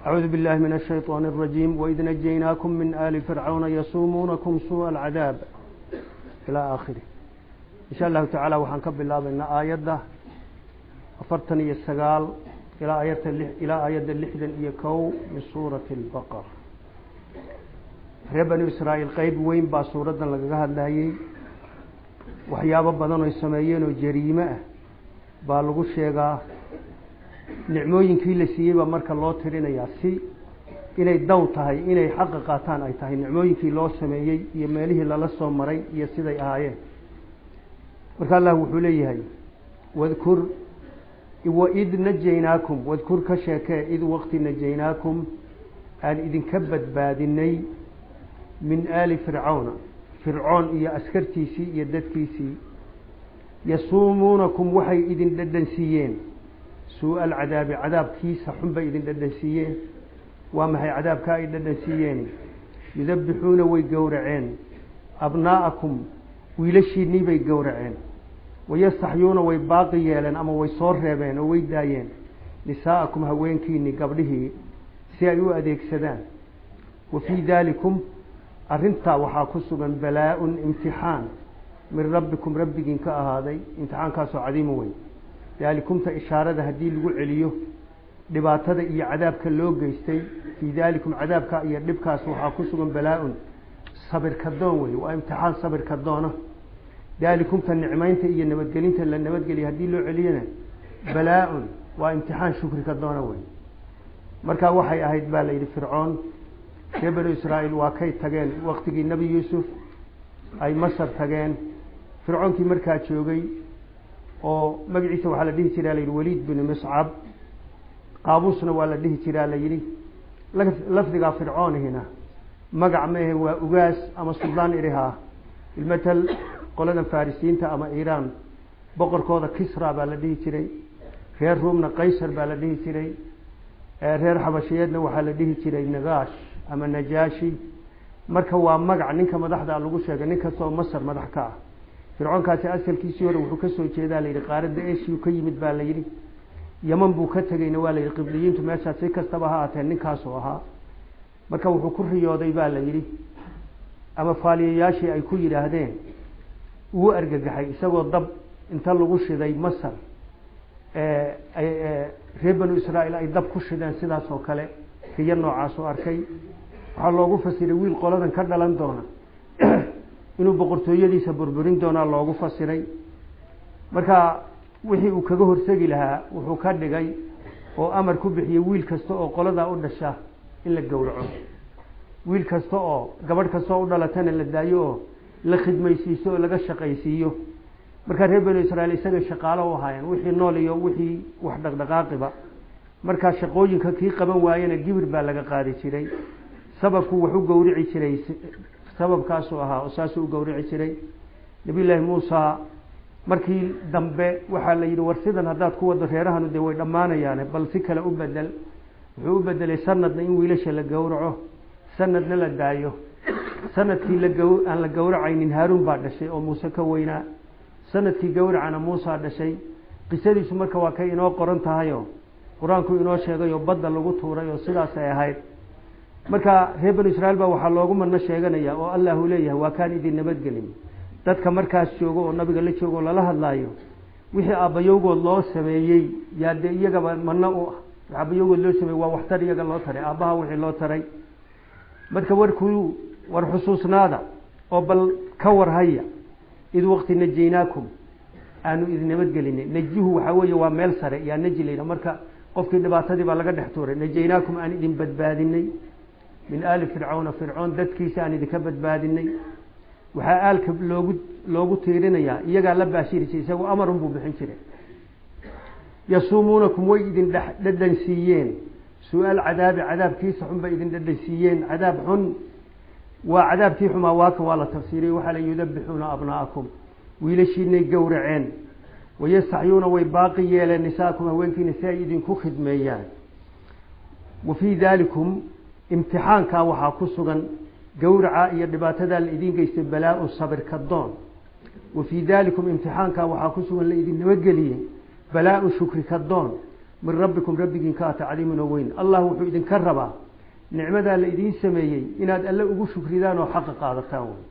أعوذ بالله من الشيطان الرجيم وإذ نجيناكم من آل فرعون يصومونكم سوء العذاب إلى آخره إن شاء الله تعالى وحن كب الله بأن آيات أفرتني السقال إلى آيات إلى آيات اللحدا يكو من سورة البقرة reer banu israa'iil qeyb weyn baa suuraddan lagaga hadlayey waxyaabo badan oy sameeyeen oo jariime ah baa lagu sheegaa nicmooyinkii la siiyey baa marka loo tirinayaa si inay daw tahay inay xaqa qaataan ay tahay nicmooyinkii loo sameeyey iyo meelihii lala soo maray iyo siday ahaayeen marka allah wuxuu leeyahay wadkur waid najaynaakum wadkur ka sheekee id waqti najaynaakum aan idinka badbaadinay min aali fircawna fircoon iyo askartiisii iyo dadkiisii yasuumuunakum waxay idin dhadhansiiyeen suu-a alcadaabi cadaabkiisa xun bay idin dhadhansiiyeen waa maxay cadaabka ay dhadhansiiyeen yudabbixuuna way gowraceen abnaa'akum wiilashiinnii bay gowraceen wayastaxyuuna way baaqi yeeleen ama way soo reebeen oo way daayeen nisaa'akum haweenkiinnii gabdhihii si ay u adeegsadaan wa fii daalikum arrintaa waxaa ku sugan balaa-un imtixaan min rabbikum rabbigiin ka ahaaday imtixaankaasoo cadiimo weyn daalikumta ishaarada haddii lagu celiyo dhibaatada iyo cadaabka loo geystay fii daalikum cadaabka iyo dhibkaas waxaa ku sugan balaa-un sabir kadoon wey waa imtixaan sabir kadoona daalikumta nicmaynta iyo nabadgelinta la nabadgeliya haddii loo celiyana balaa-un waa imtixaan shukri kadoona wey markaa waxay ahayd baa la yidhi fircoon reer banu israa'iil waa kay tageen waktigii nebi yuusuf ay masar tageen fircoonkii markaa joogay oo magaciisa waxaa la dhihi jiraa layidhi waliid binu miscab qaabuusna waa la dhihi jiraa la yidhi lafdigaa fircoonihina magac mehe waa ugaas ama suldaan irihaa ilmatal qoladan farisiyiinta ama iiraan boqorkooda kisra baa la dhihi jiray reer ruumna qaysar baa la dhihi jiray reer xabashiyeedna waxaa la dhihi jiray nagaash ama najaashi marka waa magac ninka madaxda lagu sheegay nin kastoo masar madax ka ah fircoonkaasi asalkiisii hore wuxuu kasoo jeedaa la yidhi qaaradda eshiu ka yimid baa la yidhi yaman buu ka tegeyna waa la yidhi qibliyiintu meeshaas si kastaba ha aatee ninkaasuu ahaa marka wuxuu ku riyooday baa la yidhi ama faaliyayaashii ay ku yidhaahdeen wuu argagaxay isagoo dab inta lagu shiday masar reer banu israa'iil ay dab ku shideen sidaas oo kale riyo noocaasuu arkay waxaa loogu fasiray wiil qoladan ka dhalan doona inuu boqortooyadiisa burburin doonaa loogu fasiray marka wixii uu kaga horsegi lahaa wuxuu ka dhigay oo amar ku bixiyey wiil kasta oo qoladaa u dhasha in la gowraco wiil kasta oo gabadh kasta oo u dhalatana la daayo oo la khidmaysiiso oo laga shaqaysiiyo markaa reer banu israiil isaga shaqaalo u ahaayeen wixii nool iyo wixii wax dhaqdhaqaaqiba markaa shaqooyinka kii qaban waayena gibir baa laga qaadi jiray sababku wax u gowrici jiray sababkaasuu ahaa oo saasuu u gowrici jiray nabiy llaahi muusa markii dambe waxaa la yidhi war sidan haddaad ku wado reerahanu dee way dhammaanayaane bal si kale u bedel wuxuu u bedelay sanadna in wiilasha la gowraco sanadna la daayo sanadkii lago aan la gowracaynin haaruun baa dhashay oo muuse ka weynaa sanadkii gowracana muusa dhashay qisadiisu marka waa kay inoo qoran tahayo qur-aanku inoo sheegay oo badda lagu tuuray oo sidaasay ahayd marka reer banu israiil baa waxaa loogu madno sheeganaya oo allahu leeyahay waa kaan idin nabadgelin dadka markaas joogo oo nabiga la joogo oo lala hadlaayo wixii aabbayowgood loo sameeyey yaa dee iyagaba madno u ah aabbayowgood loo sameeyey waa waxtar iyaga loo taray aabbaha wixii loo taray marka warkuu war xusuusnaada oo bal ka warhaya id waqti najaynaakum aanu idin nabadgelinay najihu waxaa weeye waa meel sare yaa naji layidha marka qofkii dhibaatadii baa laga dhex tuuray najaynaakum aan idin badbaadinay min aali fircawna fircoon dadkiisa aan idinka badbaadinay waxaa aalka loogu loogu tiirinayaa iyagaa la baashiri jiray isagoo amarun buu bixin jiray yasuumuunakum way idin dhadhan siiyeen su-aal cadaabi cadaabkiisa xun bay idin dhadhan siiyeen cadaab xun waa cadaabkii xumaa waaka waa la tafsiiriyey waxaa la yudabbixuuna abnaa'akum wiilashiinay gowraceen wayastaxyuuna way baaqi yeeleen nisaakum haweenkiina si ay idinku khidmeeyaan wa fii daalikum imtixaankaa waxaa ku sugan gowraca iyo dhibaatadaa la idiin geystay balaa-un sabir kadoon wa fii daalikum imtixaankaa waxaa ku sugan la idin nabadgeliyey balaa-un shukri kadoon min rabbikum rabbigiin ka ata caliimun oo weyn allah wuxuu idinka rabaa nicmadaa la idiin sameeyey inaad alle ugu shukridaan oo xaqa qaadataan wey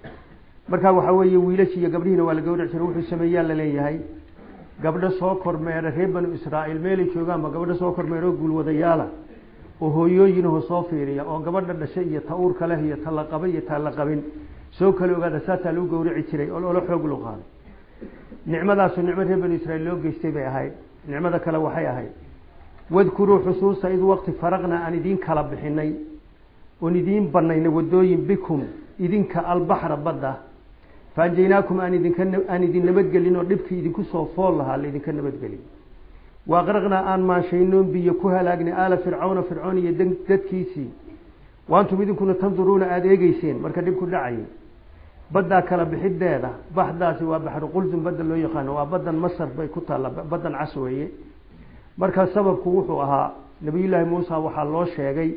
marka waxaa weeye wiilashii iyo gabdhihiina waa la gawrac jira wuxuu sameeyaa la leeyahay gabdho soo kormeera reer banu israa'iil meelay joogaanba gabdho soo kormeera oo guulwadayaala oo hooyooyinahoo soo fiiriya oo gabadha dhashay iyo ta uurka leh iyo ta la qabay iyo ta la qabin soo kala ogaada saasaa lagu gawraci jiray oo loola xoog loo qaaday nicmadaasu nicmo reer banu israiil loo geystay bay ahayd nicmada kale waxay ahayd wadkuruu xusuusta id waqti faraqnaa aan idiin kala bixinay oon idiin banaynay wadooyin bikum idinka albaxra badda faanjaynaakum aan idinka aan idin nabadgelin oo dhibkii idinku soo fool lahaa la idinka nabadgelin waaqraqnaa aan maanshaynoon biyo ku halaagnay aala fircawna fircoon iyo dadkiisii waantum idinkuna tanduruuna aada eegeyseen marka dhibku dhacayay baddaa kala bixideeda baxdaasi waa baxru qulsum badda loo yaqaano waa baddan masar bay ku taalla baddan cas weeye marka sababku wuxuu ahaa nabiyullaahi muusa waxaa loo sheegay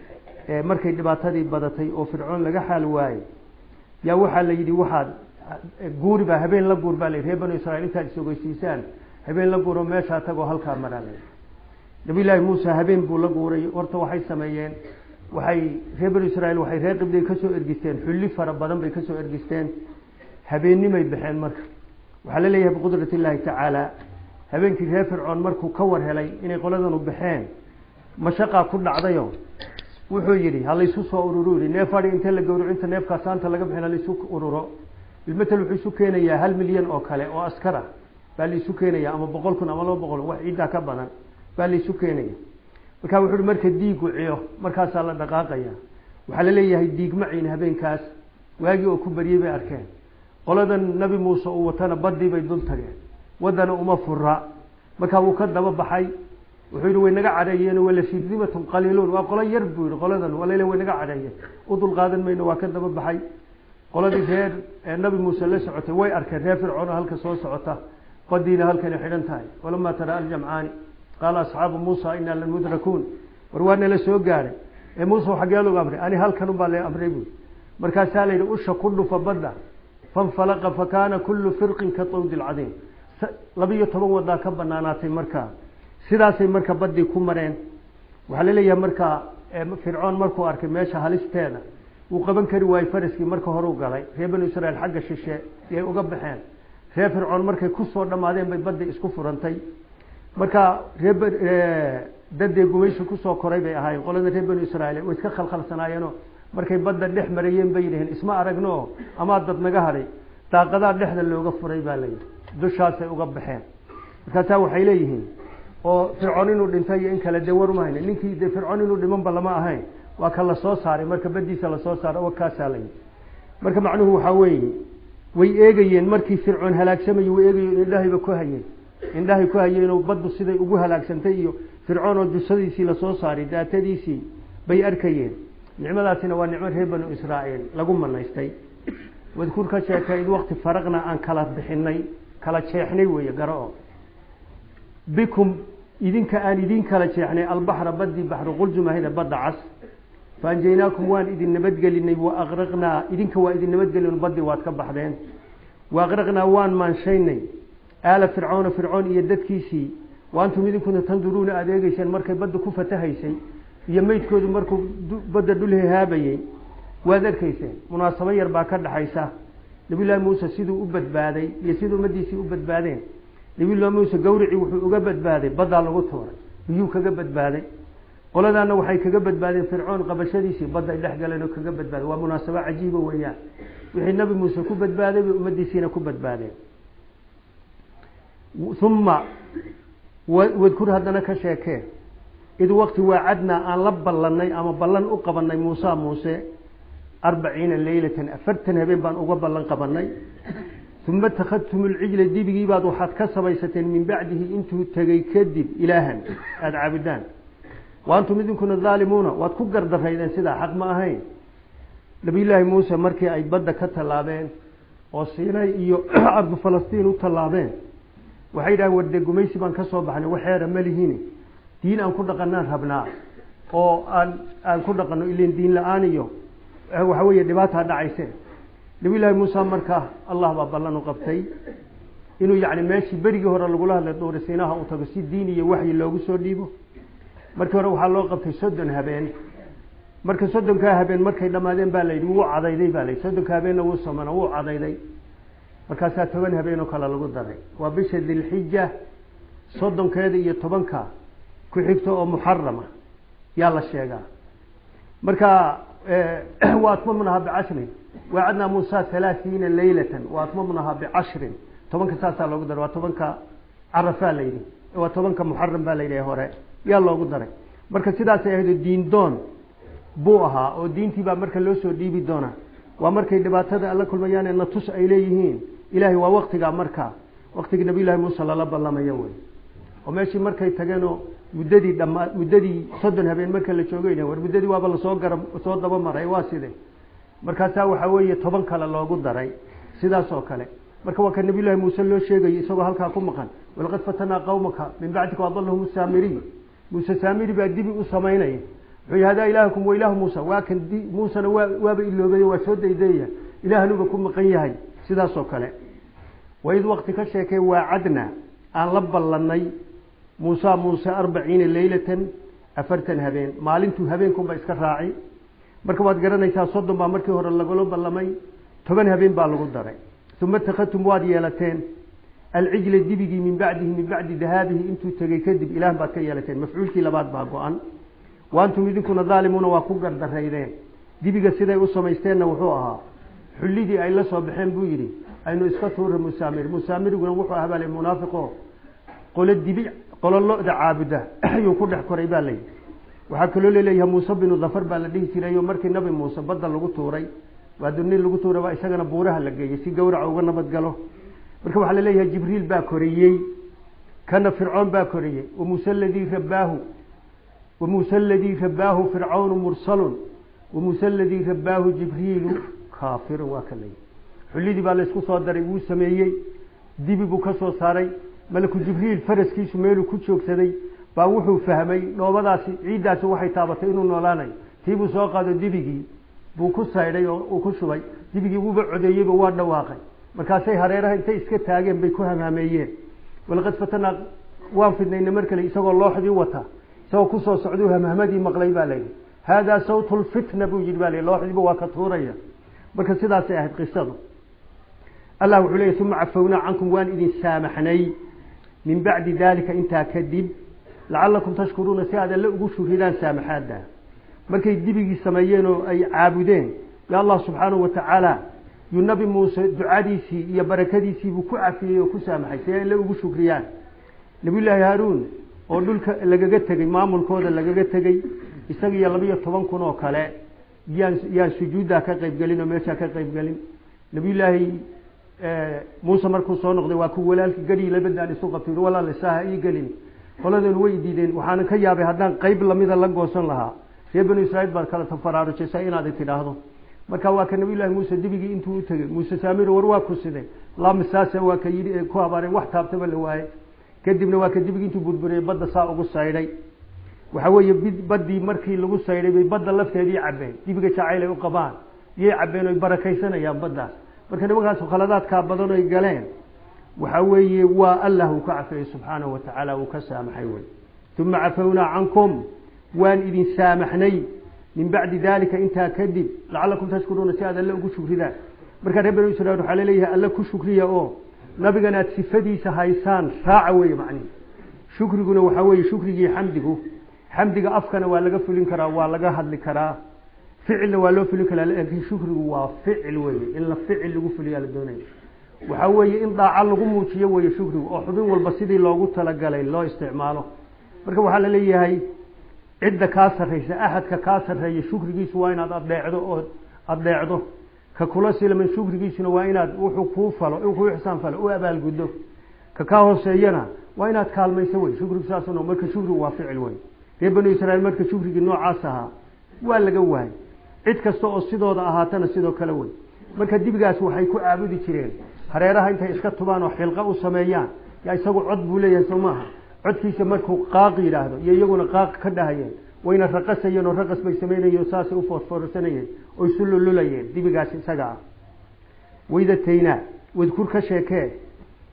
markay dhibaatadii badatay oo fircoon laga xaal waayey yaa waxaa la yidhi waxaad guuriba habeen la guur baa la yidhi reer banu israiil intaad isogeysiisaan habeen la guuro meeshaa tagoo halkaa maraa la yidhi nabiyullaahi muusa habeen buu la guuray horta waxay sameeyeen waxay reer banu israiil waxay reer qibday kasoo ergisteen xulli fara badan bay kasoo ergisteen habeennimay baxeen marka waxaa la leeyahay biqudrat illaahi tacaala habeenkii reer fircoon markuu ka war helay inay qoladanu baxeen mashaqaa ku dhacdayo wuxuu yidhi ha laysu soo ururo yidhi neef adhi inta la gawraco inta neefkaa saanta laga bixin ha laysu ururo bilmatel wuxuu isu keenayaa hal milyan oo kale oo askar ah baa laisu keenaya ama boqol kun ama laba boqol wax ciiddaa ka badan baa laisu keenaya marka wuxu uhi marka diigu ciyo markaasaa la dhaqaaqaya waxaa la leeyahay diig maciin habeenkaas waagii oo ku baryey bay arkeen qoladan nabi muuse uu watana badii bay dul tageen waddana uma fura markaa wuu ka daba baxay wuxuu yihi way naga cadheeyeen wala shirdimatun qaliiluun waa qolo yar buu yihi qoladan walal way naga cadheeyeen u dul qaadan mayno waa ka daba baxay qoladii reer nabi muuse la socotay way arkeen reer fircoon halka soo socota badiina halkana xidhan tahay walamaa tara aljamcaani qaala asxaabu muusa inaa lamudrakuun war waa nala soo gaadhay ee muuse xaggee logu amray ani halkan ubaa la amray buui markaasaa la yidhi usha ku dhufa badda fanfalaqa fakaana kullu firqin ka tawdi lcadiim labiyo toban wadaa ka banaanaatay markaa sidaasay marka badii ku mareen waxaa la leeyahay markaa fircoon markuu arkay meesha halisteeda wuu qaban kari waayey faraskii marka horeu galay reer banu israiil xagga shishe yay uga baxeen reer fircoon markay kusoo dhammaadeen bay badii isku furantay marka ree dadee gumaysi kusoo koray bay ahaayeen qolada reer banu israiil way iska khalkhalsanaayeeno markay badda dhex marayeen bay yidhaheen isma aragno amaa dad naga hadhay daaqadaa dhexda looga furay baa layidhi dushaasay uga baxeen markaasaa waxay leeyihiin oo fircoon inuu dhintay iyo in kale dee war umahayna ninkii dee fircoon inuu dhimanba lama ahayn waa ka lasoo saaray marka badiisa lasoo saaray wakaasaa layidhi marka macnuhu waxaa weeye way eegayeen markii fircoon halaagsamayey way eegayeen indhahayba ku hayeen indhahay ku hayeenoo baddu siday ugu halaagsantay iyo fircoon oo dusadiisii lasoo saaray daatadiisii bay arkayeen nicmadaasina waa nicmo reer banu israa'iil lagu manaystay wadkuur ka sheekay id waqti faraqna aan kala bixinay kala jeexnay weeye garo-o bikum idinka aan idin kala jeexnay albaxra badii baxru quljumahida badda cas faanjaynaakum waan idin nabadgelinay waaqraqnaa idinka waa idin nabadgelin badii waad ka baxdeen waaqraqnaa waan maanshaynay aala fircoona fircoon iyo dadkiisii waantum idinkuna tanduruuna aada eegeyseen markay badda ku fatahaysay iyo meydkoodu markuu badda dhul hehaabayey waad arkayseen munaasabo yar baa ka dhaxaysa nabiyullaahi muuse siduu u badbaaday iyo siduu ummadiisii u badbaadeen nabiyullahi muuse gawricii wuxuu uga badbaaday baddaa lagu tuuray biyuu kaga badbaaday qoladaana waxay kaga badbaadeen fircoon qabashadiisii badda ay dhex galeen oo kaga badbaaday waa munaasabo cajiiba weeyaan wixii nabi muuse ku badbaaday bay ummadiisiina ku badbaadeen uma wadkur haddana ka sheekee id waqti waacadnaa aan la ballanay ama ballan u qabanay muusa muuse arbaciina leylatan afartan habeen baan uga ballan qabanay uma takhadtum lcijla dibigii baad waxaad ka samaysateen min bacdihi intuu tegey kadib ilaahan aada caabudaan wa antum idinkuna daalimuuna waad ku gardaraydeen sidaa xaq ma ahayn nabiyullaahi muuse markii ay badda ka tallaabeen oo siinay iyo ardu falastiin u tallaabeen waxay yidhahen warde gumaysi baan ka soo baxnay waxeera malihiini diin aan ku dhaqanaan rabnaa oo aan aan ku dhaqano ilan diin la-aan iyo waxa weeye dhibaataa dhacayse nabiyullaahi muuse markaa allah baa ballan u qabtay inuu yani meeshii berigii hore lagula hadlay duuri siinaha uu tago si diin iyo waxyi loogu soo dhiibo markii hore waxaa loo qabtay soddon habeen marka soddonkaa habeen markay dhammaadeen baa layidhi wuu cadayday baa layidhi soddonka habeenna wuu samana wuu cadayday markaasaa toban habeen oo kale lagu daray waa bisha dilxija soddonkeeda iyo tobanka ku xigto oo muxarama yaa la sheegaa marka waatmamnaha bicashrin waacadnaa muusa halaathiina laylatan waatmamnaha bicashrin tobanka saasaa loogu daray waa tobanka carafaa la yidhi waa tobanka muxaram baa la yidhi hore yaa loogu daray marka sidaasay ahayd diin doon buu ahaa oo diintii baa marka loo soo dhiibi doonaa waa markay dhibaatada alla kulmayaan ee natus ay leeyihiin ilahay waa waktigaa markaa waktigii nabiyullahi muuse lala ballamayo wey oo meeshii markay tageenoo muddadii dhamaa muddadii soddon habeen marka la joogayna war muddadii waaba lasoo gara soo dabamaray waa side markaasaa waxaa weeye toban kale loogu daray sidaas oo kale marka waa ka nabiyullahi muuse loo sheegayo isagoo halkaa ku maqan walaqad fatanaa qawmaka min bacdika adalahum saamiriy muuse saamiri baa dibi u samaynaya wuxuu hadaa ilaahakum wa ilaahu muusa waa kan muusena waa waaba iloobay waa soo daydayaya ilaahanuba ku maqan yahay sidaas oo kale waid wakti ka sheekee waacadna aan la ballanay muusa muuse arbaciina leylatan afartan habeen maalintuu habeenkunba iska raaci marka waad garanaysaa soddon baa markii hore lagula ballamay toban habeen baa lagu daray uma takadtum waad yeelateen alcijla dibigii min bacdihi min bacdi dahaabihi intuu tegey kadib ilaah baad ka yeelateen mafcuulkii labaad baa go-an wa antum idinkuna daalimuuna waa ku gardaraydeen dibiga siday u samaysteenna wuxuu ahaa xullidii ay la soo baxeen buu yidhi aynu iska tuura musaamir musaamiriguna wuxuu ahaa baa munaafiqo qolo dibi qolo lo-da caabuda ayuu ku dhex koray baa layidhi waxaa kaloo laleeyahay muuse binu dafar baa la dhihi jiray oo markii nabi muuse badda lagu tuuray waa duni lagu tuuray baa isagana buuraha la geeyey si gawraca uga nabad galo marka waxaa laleeyahay jibriil baa koriyey kana fircoon baa koriyey wamuuse ladii rabaahu wamuuse aladii rabaahu fircawnu mursalun wamuuse aladii rabaahu jibriilu kaafirun waa ka layidhi xullidii baa laysku soo daray wuu sameeyey dibi buu ka soo saaray malaku jibriil faraskiisu meeluu ku joogsaday baa wuxuu fahmay dhoobadaasi ciiddaasi waxay taabatay inuu noolaanayo tiibuu soo qaado dibigii buu ku saydhay oo uu ku shubay dibigii wuuba codeeyeyba waa dhawaaqay markaasay hareeraha intay iska taageen bay ku hamhameeyeen walaqad fatanaa waan fidnayna mar kale isagoo looxdii wata isagoo kusoo socduu hamhamadii maqlay baa layidhi haadaa sawtu lfitna buu yidhi baa layidhi looxdiiba waa ka tuuraya marka sidaasay ahayd qisadu allah wuxuu leeyahy uma cafownaa cankum waan idin saamaxnay min bacdi daalika intaa kadib lacalakum tashkuruuna si aad alle ugu shuridaan saamaxaada markay dibigii sameeyeen oo ay caabudeen ya allah subxaanahu wa tacaala yuu nabi muuse ducadiisii iyo barakadiisii buu ku cafiyey oo ku saamaxay si ay alle ugu shukriyaan nabiyullaahi haaruun oo dhulka lagaga tegey maamulkooda lagaga tegey isaga iyo labiyo toban kun oo kale yaan yaan sujuuddaa ka qaybgelin oo meeshaa ka qaybgelin nabiyullaahi muuse markuu soo noqday waa ku walaalkii gadhii labadaan isu qabtay walaal isaaha ii gelin qoladeenu way diideen waxaanan ka yaabay haddaan qayb lamida la goosan lahaa reer banu israiil baad kala tafaraarujaysaa inaad tidhaahdo marka waa ka nabiyullahi muuse dibigii intuu u tegey muuse saamiro war waa ku siday lamisaase waa ka yidhi ku habaareen wax taabtaba la waaye kadibna waa ka dibigii intuu burburiyey badda saa ugu saydhay waxa weeye baddii markii lagu saydhay bay badda lafteedii cabeen dibiga jacayl ay u qabaan iyay cabeen oy barakaysanayaan baddaas marka nimankaas khaladaadkaa badan oy galeen waxa weeye waa allah uu ka cafeeyey subxaanahu wa tacaala uu ka saamaxay wey uma cafownaa cankum waan idin saamaxnay min bacdi dalika intaa kadib lacalakum tashkuruuna si aad alle ugu shukridaan markaa reer banu israiil waxaa laleeyahay alle ku shukriya oo nabigan aad sifadiisa haysaan raaca weeye macnihi shukriguna waxaa weeye shukrigii xamdigu xamdiga afkana waa laga fulin karaa waa laga hadli karaa ficilna waa loo fulin karaa laakiin shukrigu waa ficil weye in la ficil lagu fuliyaa la doonaya waxaa weeye in daaca lagu muujiyo weeye shukrigu oo xubin walba sidii loogu talagalay loo isticmaalo marka waxaa la leeyahay cidda kaa sarraysa axadka kaa sarreeya shukrigiisu waa inaad adeecdo oo adeecdo ka kula silman shukrigiisuna waa inaad wuxuu kuu falo kuu ixsaan falo u abaalguddo ka kaa hooseeyana waa inaad kaalmayso wey shukrigu saas marka shukrigu waa ficil wey reer banu israiil marka shukrigii noocaas ahaa waa laga waayay cid kasta oo sidooda ahaatana sidoo kale wey marka dibigaas waxay ku caabudi jireen hareeraha intay iska tubaan oo xilqa u sameeyaan yaa isagu cod buu leeyahay soo maaha codkiisa markuu qaaq yidhaahdo iyo iyaguna qaaq ka dhahayeen wayna raqasayeen oo raqas bay samaynayeen oo saasay u foorfoorsanayeen oo isu lululayeen dibigaas isaga ah waydataynaa wadkur ka sheekee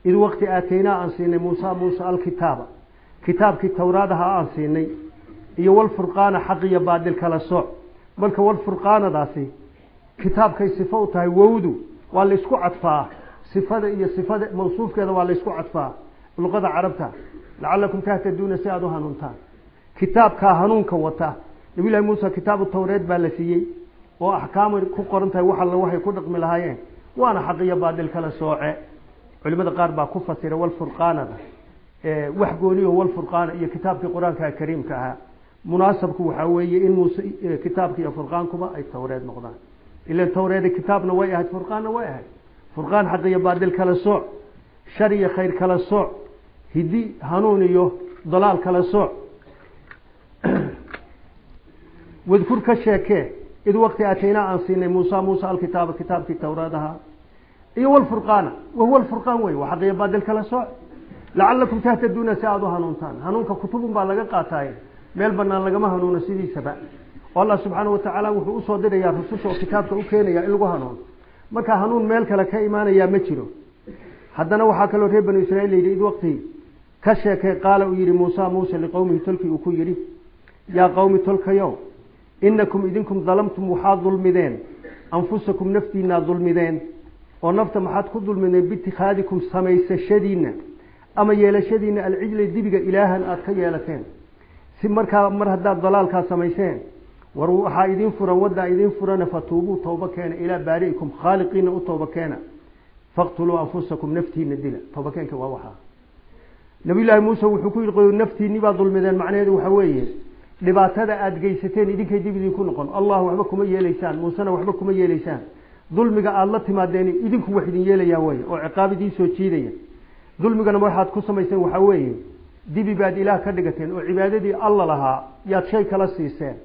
id waqti aataynaa aan siinay muusa muusa alkitaaba kitaabkii towraadaha aan siinay iyo walfurqaana xaq iyo baadil kala sooc marka walfurqaanadaasi kitaabkay sifo u tahay wowdu waa laysku cadfaa sifada iyo sifada mawsuufkeeda waa laysku cadfaa luqada carabta lacalakum tahtaduuna si aada u hanuuntaan kitaabkaa hanuunka wata nabiy llahi muuse kitaabu tawreed baa la siiyey oo axkaamay ku qoran tahay wax alla waxay ku dhaqmi lahaayeen waana xaq iyo baadil kala sooce culimada qaar baa ku fasira walfurqaanada wax gooniyo walfurqaana iyo kitaabkii qur-aanka kariimka ahaa munaasabku waxaa weeye in muuse kitaabka iyo furqaankuba ay tawreed noqdaan ilan tawreeda kitaabna way ahayd furqaanna way ahayd furqaan xaq iyo baadil kala sooc shar iyo khayr kala sooc hidi hanuun iyo dalaal kala sooc wadkur ka sheekee id waqti ataynaa aan siinay muusa muusa alkitaaba kitaabkii towraadaha iyo walfurqaana wahuwa alfurqaan wey waa xaq iyo baadil kala sooc lacalakum tahtaduuna si aada u hanuuntaan hanuunka kutubun baa laga qaataaye meel banaan lagama hanuuno sidiisaba oo allah subxaana watacaala wuxuu usoo dirayaa rususha oo kitaabka u keenaya in lagu hanuuno marka hanuun meel kale ka imaanayaa ma jiro haddana waxaa kaloo reer banu israiil layidhi id waqti ka sheekay qaala uu yihi muusa muuse liqowmihi tolkii uu ku yidhi yaa qowmi tolkayow inakum idinkum dalamtum waxaad dulmideen anfusakum naftiinaa dulmideen oo nafta maxaad ku dulmideen biitikhaadikum samaysashadiina ama yeelashadiina alcijla dibiga ilaahan aada ka yeelateen si markaa mar haddaad dalaalkaa samayseen war waxaa idin furan waddaa idin furana fatuubuu tooba keena ilaa baari'ikum khaaliqiina u tooba keena faqtuluu anfusakum naftiina dila toobakeenka waa waxaa nabiyullaahi muuse wuxuu ku yidhi naftiinni baa dulmideen macnaheedu waxa weeye dhibaatada aada geysateen idinkay dib idinku noqon allah waxba kuma yeelaysaan muusena waxba kuma yeelaysaan dulmiga aada la timaadeen idinku wax idin yeelayaan wey oo ciqaab idiin soo jiidaya dulmigana waxaad ku samayseen waxaa weeye dibi baad ilaah ka dhigateen oo cibaadadii alla lahaa yaad shay kala siiseen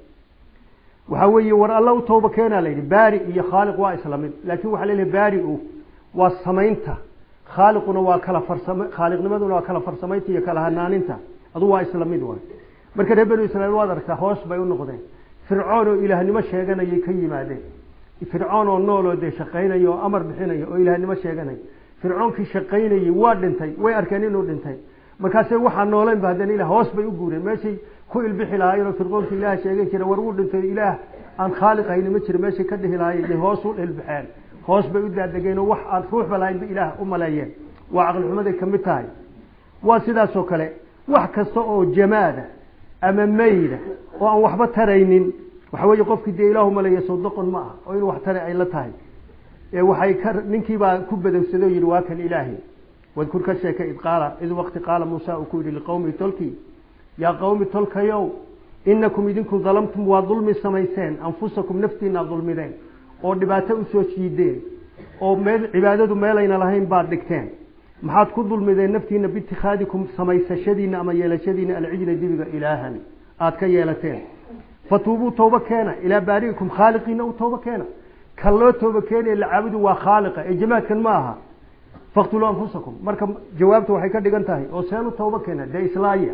waxaa weeye war alla u tooba keenaa layidhi baari iyo khaaliq waa isla mid laakiin waxaa laleeyahay baari-u waa samaynta khaaliquna waa kala farsam khaaliqnimaduna waa kala farsamaynta iyo kala hanaaninta adu waa isla mid waay marka reer banu israiil waad aragtaa hoos bay u noqdeen fircoon oo ilaahnimo sheeganayay ka yimaadeen fircoon oo nool oo dee shaqaynaya oo amar bixinaya oo ilaahnimo sheeganaya fircoonkii shaqaynayay waa dhintay way arkeen inuu dhintay markaase waxaa nooleynba haddana ilah hoos bay u guureen meeshay ku ilbixi lahaayeen oo fircoonka ilaah sheegan jira war wuu dhintay ilaah aan khaaliq hayni ma jira meeshay ka dhihi lahaayeen hoos u ilbixeen hoos bay u daadegeen oo wax aan ruuxba lahayn ba ilaah u maleeyeen waa caqlixumaday ka mid tahay waa sidaasoo kale wax kasta oo jamaada ama mayda oo aan waxba taraynin waxa weeye qofkii dee ilaahu maleeya sawdoqon ma ah oo inuu wax tara ay la tahay ee waxay ka ninkiibaa ku badowsaday oo yidhi waa kan ilaahi wadkur ka sheekay id qaala id waqti qaala muusa uu ku yidhi liqowmi tolkii yaa qowmi tolkayow inakum idinku dalamtum waa dulmi samayseen anfusakum naftiinaa dulmideen oo dhibaato usoo jiideen oo meel cibaadadu meelayna lahayn baad dhigteen maxaad ku dulmideen naftiina biitikhaadikum samaysashadiina ama yeelashadiina alcijla dibiga ilaahan aada ka yeelateen fatuubuu tooba keena ilaa baari'ikum khaaliqiina u tooba keena kan loo tooba keenaya la caabudu waa khaaliqa ee jamaadkan ma aha faqtuluu anfusakum marka jawaabta waxay ka dhigan tahay oo seen u tooba keena dee islaaya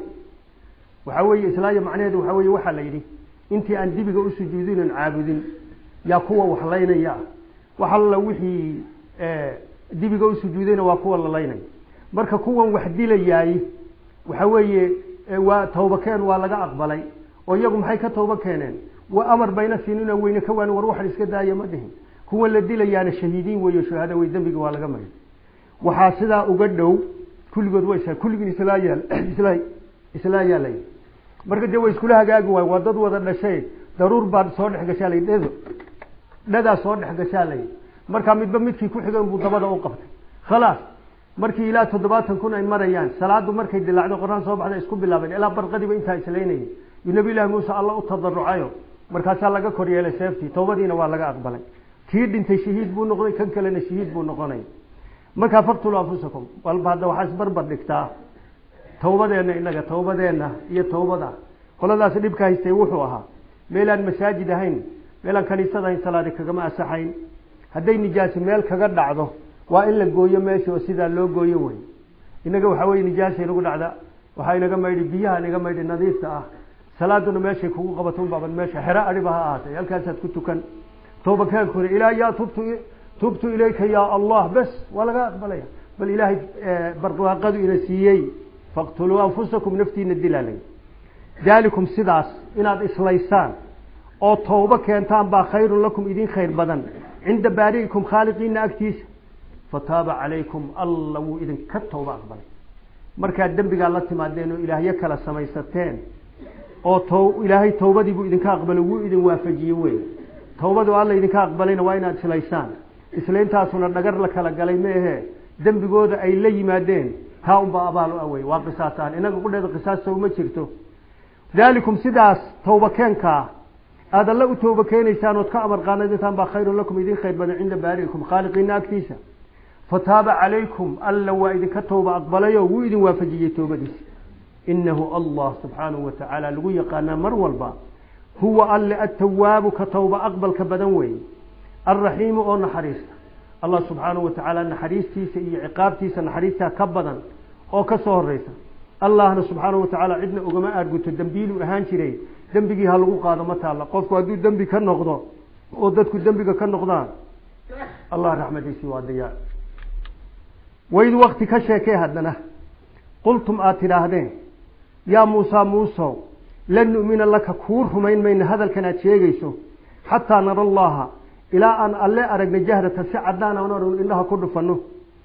waxaa weeye islaaya macnaheedu waxaa weeye waxaa la yidhi intii aan dibiga u sujuudinan caabudin yaa kuwa wax laynaya ah wax alla wixii dibiga u sujuudayna waa kuwa la laynaya marka kuwan wax dilayaay waxa weeye waa tawbakeen waa laga aqbalay oo iyagu maxay ka tawba keeneen waa amar bayna siinina weyne ka waan war waxan iska daaya ma dhihin kuwan la dilayaana shahiidiin weeyo shuhada wey dembiga waa laga maray waxaa sidaa uga dhow kulligood way kulligiin islaa yaal isla islaa yaalay marka dee way iskula hagaagi waay waa dad wada dhashay daruur baa soo dhex gashaa lay dhedo dhadaa soo dhex gashaa lay markaa midba midkii ku xigan buu dabada u qabtay khalaas markii ilaa toddobaatan kun ay marayaan salaadu markay dilaacdo qoraan soo baxda isku bilaabeen ilaa barqadiiba intaa islaynayay yu nabi llaahi muuse alla u tadarucayo markaasaa laga kor yeelay seeftii towbadiina waa laga aqbalay kii dhintay shahiid buu noqday kan kalena shahiid buu noqonay markaa faqtuluu anfusakum walba hadda waxaa isbarbar dhigtaa tawbadeenna inaga tawbadeenna iyo tawbada qoladaas dhibka haystay wuxuu ahaa meelaan masaajid ahayn meelaan kaniisad ahayn salaadi kagama asaxayn hadday nijaasi meel kaga dhacdo waa in la gooyo meesha oo sidaa loo gooyo wey inaga waxaa weye nijaasa inagu dhacda waxaa inaga maydhi biyaha inaga maydhi nadiifta ah salaaduna meeshay kugu qabato unbaaban meesha xero adhiba ha ahaatay halkaasaad ku tukan tooba kaankuna ilaa yaa tubtu tubtu ilayka yaa allah bes waa laga aqbalaya bal ilaahay barwaaqadu ina siiyey faqtuluu anfusakum naftiina dilaalay daalikum sidaas inaad islaysaan oo tawbo keentaan baa khayrun lakum idin khayr badan cinda baari'ikum khaaliqiina agtiisa fataaba calaykum alla wuu idinka tawbo aqbalay markaad dembigaa la timaadeen oo ilaahyo kala samaysateen oo t ilaahay tawbadii buu idinka aqbalay wuu idin waafajiyey wey tawbadu alla idinka aqbalayna waa inaad islaysaan islayntaasuna dhagar la kala galay meehe dembigooda ay la yimaadeen taa unbaa abaal u awey waa qisaasaan inaga qudheeda qisaasta uma jirto daalikum sidaas tawba keenkaa aada alla u tawba keenaysaan ood ka amar qaanadintaan baa khayrun lakum idin khayr badan cinda baari'ikum khaaliqiina agtiisa fataaba calaykum alla waa idinka tawba aqbalayo wuu idin waafajiyey tawbadiisa inahu allah subxaanahu wa tacaala lagu yaqaanaa mar walba huwa alle atawaabu ka tawba aqbalka badan weeye alraxiimu oo naxariista allah subxaanahu wa tacaala naxariistiisa iyo ciqaabtiisa naxariistaa ka badan oo ka soo horeysa allahna subxaanahu wa tacaala cidna ugama aarguto dembiiluu ahaan jiray dembigii ha lagu qaado ma taalla qofku hadduu dembi ka noqdo oo dadku dembiga ka noqdaan allah raxmadiisii waa diyaa waid wakti ka sheekee haddana qultum aada tidhaahdeen yaa muusaa muusow lan nu'mina laka kuu rumayn mayna hadalkan aad sheegayso xataa nara allaha ilaa aan alle aragna jahrata si caddaan aan aragno indhaha ku dhufanno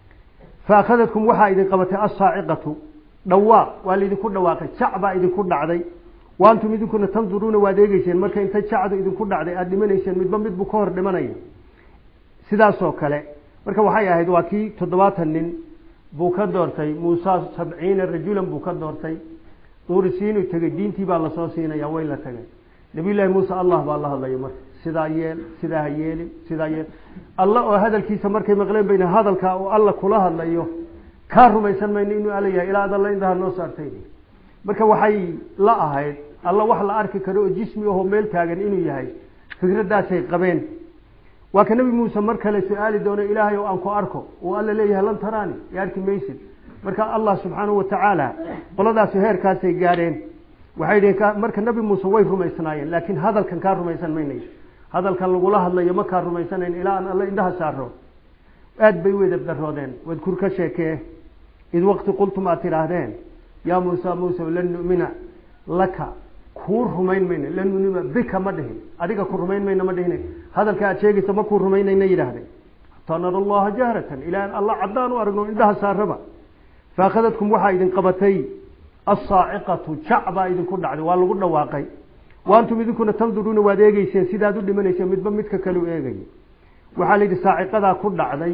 fa akhadadkum waxaa idin qabatay assaaciqatu dhawaaq waa laydinku dhawaaqay jac baa idinku dhacday waantum idinkuna tanduruuna waad eegeyseen marka inta jacdu idinku dhacday aada dhimanayseen midba midbuu ka hor dhimanaya sidaasoo kale marka waxay ahayd waa kii toddobaatan nin buu ka doortay muusa sabciina rajulan buu ka doortay duurisiinuu tegey diintii baa lasoo siinaya way la tagay nabiyullaahi muuse allah baa la hadlaya marka sidaa yeel sidaa ha yeelin sidaa yeel alla oo hadalkiisa markay maqleen bayna hadalkaa oo alla kula hadlayo kaa rumaysan mayno inuu alla yahay ilaa ad alla indaha noo saartay marka waxay la ahayd alla wax la arki karo oo jismi ahoo meel taagan inuu yahay fikraddaasay qabeen waa ka nebi muuse mar kale su-aali doono ilaahay oo aan ku arko uu alla leeyahay lan taraani i arki maysid marka allah subxaanahu wa tacaala qoladaasi heerkaasay gaadheen waxay dhihin marka nebi muuse way rumaysnaayeen laakiin hadalkan kaa rumaysan maynay hadalkan lagula hadlayo ma kaa rumaysanayn ilaa aan alla indhaha saaro aad bay u edabdaroodeen wadkur ka sheekee id waqti qultum aad tidhaahdeen yaa muusa muuse lan nu'mina laka kuu rumayn mayno lan nu'mina bika ma dhihin adiga ku rumayn mayno ma dhihin hadalka aad sheegaysa ma kuu rumaynayna yidhaahdeen hataa nara allaha jahratan ilaa aan alla caddaan u aragno indhaha saaraba fa akhadadkum waxaa idin qabatay assaaciqatu jac baa idinku dhacday waa lagu dhawaaqay waantum idinkuna tanduruuna waad eegeyseen sidaad u dhimanayseen midba midka kale u eegay waxaa la yidhi saaciqadaa ku dhacday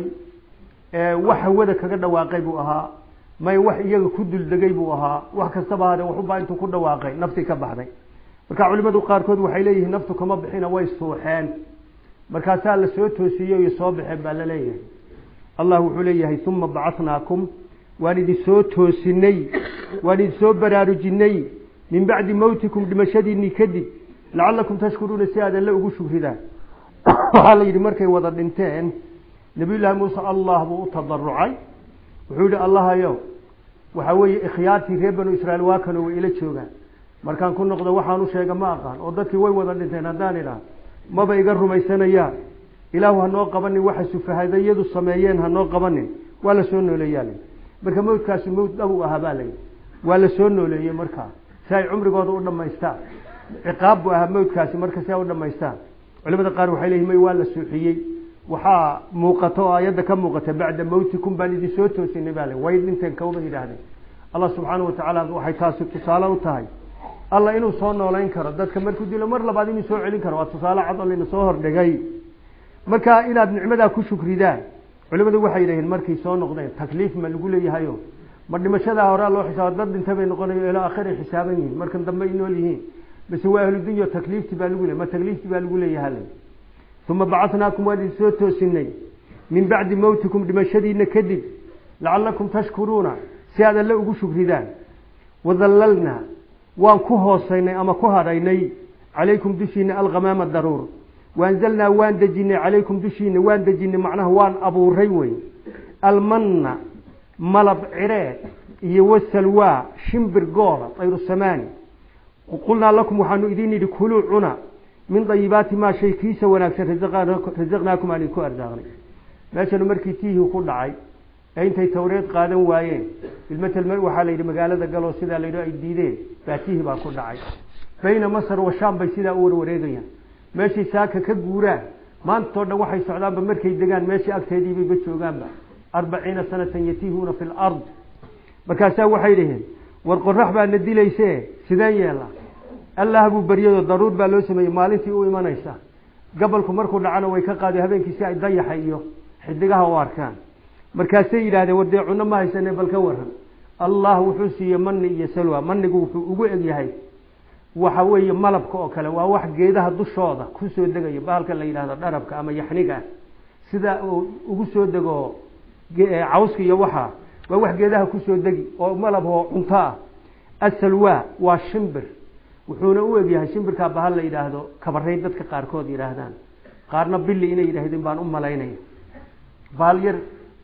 wax hawada kaga dhawaaqay buu ahaa may wax iyaga ku duldegay buu ahaa wax kastaba hade waxubaa intuu ku dhawaaqay naftii ka baxday marka culimadu qaarkood waxay leeyihiin naftu kama bixina way suuxeen markaasaa la soo toosiyey iyo soo baxeen baa la leeyahay allah wuxuu leeyahay uma bacatnaakum waan idin soo toosinay waan idin soo baraarujinay min bacdi mawtikum dhimashadiinii kadib lacalakum tashkuruuna si aad alle ugu shugridaan waxaa la yidhi markay wada dhinteen nabiyullaahi muuse allah buu u tadarucay wuxuu yihi allahayow waxaa weeye ikhyaartii reer banu israiil waa kanoo way ila joogaan markaan ku noqdo waxaan u sheega ma aqaan oo dadkii way wada dhinteen haddaan idhaah maba iga rumaysanayaan ilaahu hanoo qabanin waxa sufahadayadu sameeyeen hanoo qabanin waa la soo nooleeyaa marka mawdkaasi mawd dhab u ahaa baa layidhi waa la soo nooleeyey markaa si ay cumrigooda u dhamaystaan ciqaab buu ahaa mawdkaasi marka si ay u dhamaystaan culimada qaar waxay leeyihin may waa la suuxiyey waxaa muuqata oo aayadda ka muuqata bacda mawtikum baan idin soo toosinay baa le way dhinteen kawba yidhaahdeen allah subxaanahu watacaala waxay taasi tusaale u tahay alla inuu soo noolayn karo dadka markuu dilo mar labaad inuu soo celin karo waa tusaale cad oo layna soo hordhigay marka inaad nicmadaa ku shukridaan culimadu waxay yidhaheen markay soo noqdeen takliif ma lagu leeyahayo ma dhimashadaa horaa loo xisaaba dad dhinta bay noqonayo ilaa akhir ay xisaaban yihiin markan dambe ay nool yihiin base waa ahludunya takliifti baa lagu leey ma takliifti baa lagu leeyaha uma bacatnaakum waan idin soo toosinay min bacdi mawtikum dhimashadiina kadib lacalakum tashkuruuna si aad alle ugu shukridaan wadallalnaa waan ku hoosaynay ama ku hadhaynay calaykum dushiina alghamaama daruur waanzalnaa waan dejinay calaykum dushiina waan dejinay macnaha waan abuuray wey almanna malab ciree iyo wasalwaa shimbir goola tayru samaani qulnaa lakum waxaanu idin yidhi kuluu cuna min dayibaati maa shay kiisa wanaagsan rasaqnaakum aan idinku arsaaqnay meeshanu markii tiihii ku dhacay ee intay tawreed qaadan waayeen bilmatel waxaa la yidhi magaalada galoo sidaa la yidhi ay diideen baatihii baa ku dhacay bayna masar wa shaam bay sidaa u warwareegayaan meeshay saaka ka guuraan maantao dhan waxay socdaanba markay degaan meeshii agteediibayba joogaanba arbaciina sanatan yatiihuuna fi lard markaasaa waxay dhaheen war qorax baa na dilayse sideen yeela allah buu baryado daruur baa loo sameeyey maalintii u imanaysa gabalku markuu dhacana way ka qaado habeenkii si ay dayaxa iyo xidigaha u arkaan markaasay yidhahdeen war dee cunno ma haysane bal ka waran allah wuxuu siiyey mani iyo salwa manigu wuxuu ugu egyahay waxa weeye malabka oo kale waa wax geedaha dushooda kusoo degayo bahalka la yidhahdo dharabka ama yaxniga sida uu ugu soo dego cawska iyo waxa waa wax geedaha kusoo degi oo malab oo cunto ah asalwa waa shimbir wuxuuna u egyahay shimbirkaa bahal la yidhaahdo kabaray dadka qaarkood yidhaahdaan qaarna bili inay yidhaahdeen baan u malaynaya bahal yar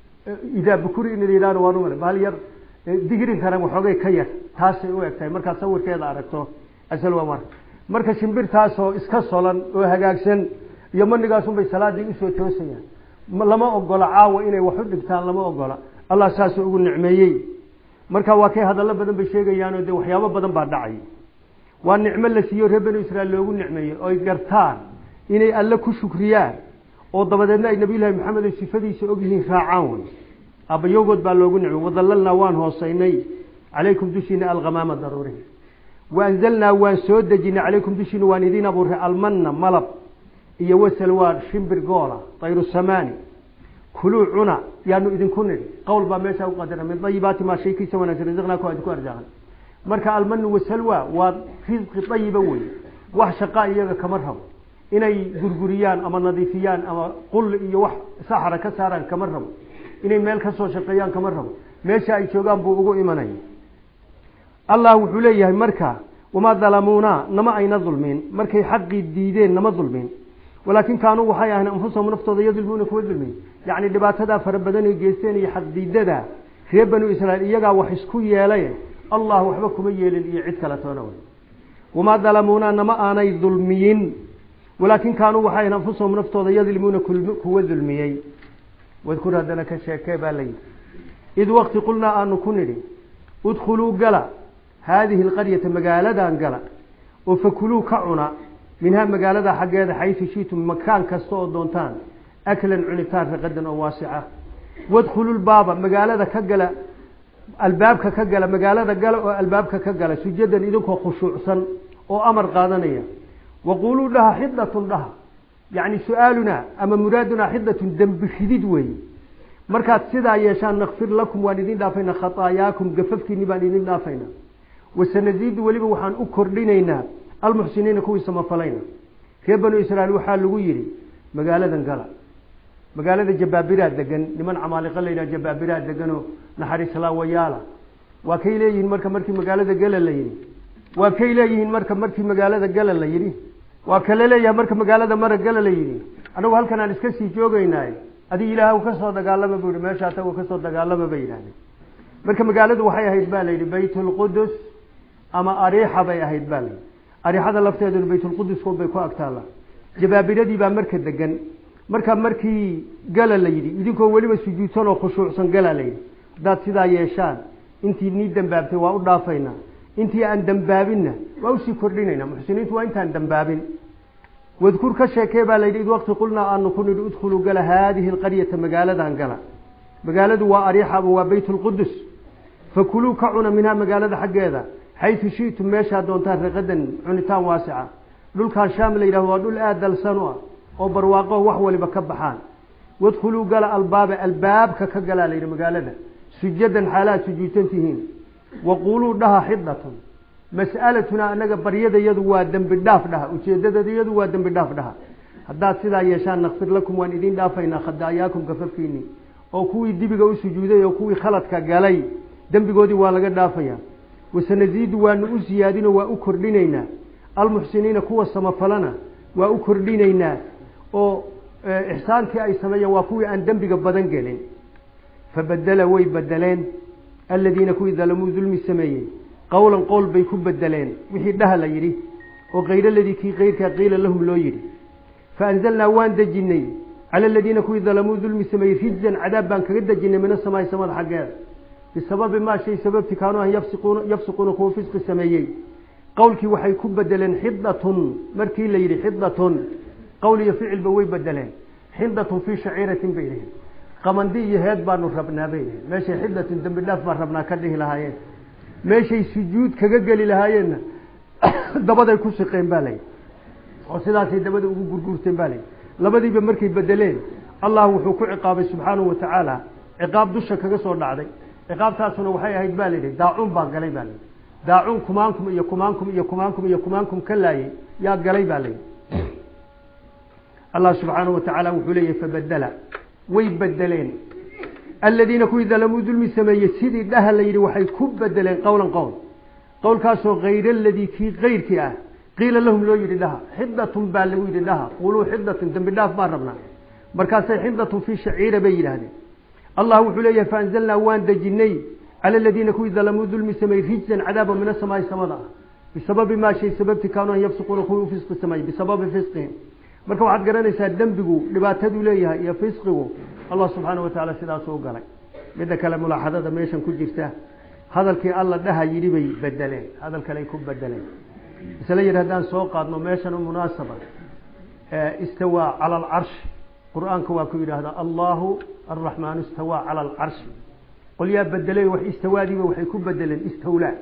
idaa bukuri in yidhahdo waan umala bahal yar digrin karan waxoogay ka yar taasay u eg tahay markaad sawirkeeda aragto asalwa mar marka shimbirtaasoo iska solan oo hagaagsan iyo manigaasunbay salaadii usoo toosayaan lama ogola caawa inay wax u dhigtaan lama ogola allah saasuu ugu nicmeeyey marka waa kay hadallo badan bay sheegayaanoo dee waxyaabo badan baa dhacay waa nicmo la siiyo reer banu israiil loogu nicmeeyey oy gartaan inay alle ku shukriyaan oo dabadeedna ay nabiyullahi maxamed oo sifadiisa ogyihiin raacaan wey aabbayowgood baa loogu nicmey wadalalnaa waan hoosaynay calaykum dushiina alkhamaama daruuri waanzalnaa waan soo dejinay calaykum dushiina waan idiin abuuray almanna malab iyo wasalwaan shimbir goola tayru samaani kuluu cuna yaanu idinku nidhi qowl baa meeshaa u qadara min dayibaati maa shaykiisa wanaagsan risaqnaaku idinku arsaaqan marka almanu wasalwa waa risqi ayiba wey wax shaqaa iyaga kama rabo inay gurguriyaan ama nadiifiyaan ama qul iyo wax saxra ka saaraan kama rabo inay meel kasoo shaqeeyaan kama rabo meesha ay joogaan buu ugu imanaya allah wuxuu leeyahay marka wamaa dalamuuna nama ayna dulmin markay xaqii diideen nama dulmin walaakin kaanuu waxay ahayn anfusahum naftooda yadulmuuna kuwa dulmin yacni dhibaatadaa fara badan ay geysteen iyo xaqdiidada reer banu israiil iyagaa wax isku yeelay allah waxba kuma yeelin iyo cid kale toona wey wamaa dalamuuna nama aanay dulmiyin walaakin kaanuu waxay ahayn anfusahum naftooda yadlimuuna kuwa dulmiyey wadkur haddana ka sheekee baa layidhi id wakti qulnaa aanu ku nidhi udkhuluu gala haadihi alqaryata magaaladan gala oo fakuluu ka cuna minhaa magaalada xaggeeda xaysu shiitum makaan kasta oo doontaan aklan cunitaan raqadan oo waasica wadkhulu lbaaba magaalada ka gala albaabka ka gala magaalada gala oo albaabka ka gala sujadan idinkoo khushuucsan oo amar qaadanaya waquuluu dhaha xidatun dhaha yacni su-aalunaa ama muraadunaa xidatun dembi ridid weeye markaad sidaa yeeshaan nakfir lakum waan idin dhaafayna khataayaakum gafafkiini baan idin dhaafayna wasanasiidu weliba waxaan u kordhinaynaa almuxsiniina kuwii samafalayna reer banu israiil waxaa lagu yidhi magaaladan gala magaalada jabaabiraa degan niman camaaliqa layidhaha jabaabiraa deganoo naxariislaawayaala waa kay leeyihiin marka markii magaalada gala la yidhi waa kay leeyihiin marka markii magaalada gala la yidhi waa kale leeyahay marka magaalada mara gala la yidhi anagu halkan aan iska sii joogaynaaye adig ilaah kasoo dagaalama bu yihi meesha atagu kasoo dagaalama bay yidhahdeen marka magaaladu waxay ahayd ba layidhi baytulqudus ama ariixa bay ahayd ba layidhi ariixada lafteeduna baytulqudusko bay ku agtaalla jabaabiradii baa marka degan marka markii gala la yidhi idinkoo weliba sujuudsan oo khushuucsan gala la yidhi haddaad sidaa yeeshaan intii nii dambaabtay waa u dhaafaynaa intii aan dambaabinna waa usii kordhinaynaa muxsiniintu waa intaan dambaabin wadkur ka sheekee baa layidhi id waqti qulnaa aanu ku nidhi udkhuluu gala haadihi alqaryata magaaladan gala magaaladu waa ariixa ama waa baytulqudus fakuluu ka cuna minhaa magaalada xaggeeda xaysu shi'tum meeshaa doontaan raqadan cunitaan waasica dhulkan shaam la yidhahdo waa dhul aad dalsan u ah oo barwaaqo wax waliba ka baxaan wadkhuluu gala albaaba albaabka ka galaa layidhi magaalada sujadan xaalaad sujuudsan tihiin waquuluu dhaha xidatun mas'alatunaa anaga baryadayadu waa dembi dhaaf dhaha ujeedadayadu waa dembi dhaaf dhaha haddaad sidaa yeeshaan nakfir lakum waan idin dhaafaynaa khadaayaakum gafafkiini oo kuwii dibiga u sujuuday oo kuwii khaladka galay dembigoodii waa laga dhaafaya wasanasiidu waanu u siyaadinoo waa u kordhinaynaa almuxsiniina kuwa samafalana waa u kordhinaynaa oo ixsaankii ay sameeyeen waa kuwii aan dembiga badan gelin fabadela way bedeleen aladiina kuwii dalamuu dulmi sameeyey qowlan qowl bay ku bedeleen wixii dhaha la yidhi oo kayr ladii kii kayrkaa qiila lahum loo yidhi faanzalnaa waan dejinay cala aladiina kuwii dalamuu dulmi sameeyey rijzan cadaab baan kaga dejinay min asamaai samada xaggeeda bisababi maa shay sababti kaanuu an yafsiquuna yafsiquuna kuwa fisqi sameeyey qowlkii waxay ku bedeleen xidatun markii la yidhi xidatun qowl iyo ficilba way bedeleen xidatun fii shaciiratin bay yihiin qamandi iyo heed baanu rabnaa bay yihiin meeshay xidatun dembi dhaaf baan rabnaa ka dhihi lahaayeen meeshay sujuud kaga geli lahaayeenna dabaday ku siqeen baa layidhi oo sidaasay dabada ugu gurguurteen baa layidhi labadiiba markay bedeleen allah wuxuu ku ciqaabay subxaanahu wa tacaala ciqaab dusha kaga soo dhacday ciqaabtaasuna waxay ahayd ba layidhi daacuun baa galay baa layidhi daacuun kumaankum iyo kumaankum iyo kumaankum iyo kumaankum ka laayay yaa galay baa layidhi allah subxaanahu wa tacaala wuxuu leeyahy fabedela way bedeleen aladiina kuwii dalamuu dulmi sameeyey sidii dhaha la yidhi waxay ku bedeleen qowlan qowl qowlkaasoo hayr aladii kii kayrkii ah qiila lahum loo yidhi dhaha xidatun baa lagu yidhi dhaha quluu xidatun dembi dhaaf baan rabnaa markaasay xidatun fii shaciira bay yidhaahdeen allah wuxuu leeyahay faanzalnaa waan dejinay cala aladiina kuwii dalamuu dulmi sameeyey rijzan cadaaba min asamaai samada ah bisababi maa shay sababti kaanuu an yafsiquuna kuwii u fisqi sameeyey bisababi fisqihim marka waxaad garanaysaa dembigu dhibaataduu leeyahay iyo fisqigu allah subxaana wa tacaala sidaasuu galay midda kale mulaaxadada meeshan ku jirta hadalkii alla dhaha yidhi bay bedeleen hadal kaley ku bedeleen isla yidhi haddaan soo qaadno meeshan u munaasaba istawaa cala alcarshi qur-aanka waa ku yidhaahdaa allahu arraxmaanu istawaa cala alcarshi qolyaa bedelay wax istawaadiiba waxay ku bedeleen istawlaa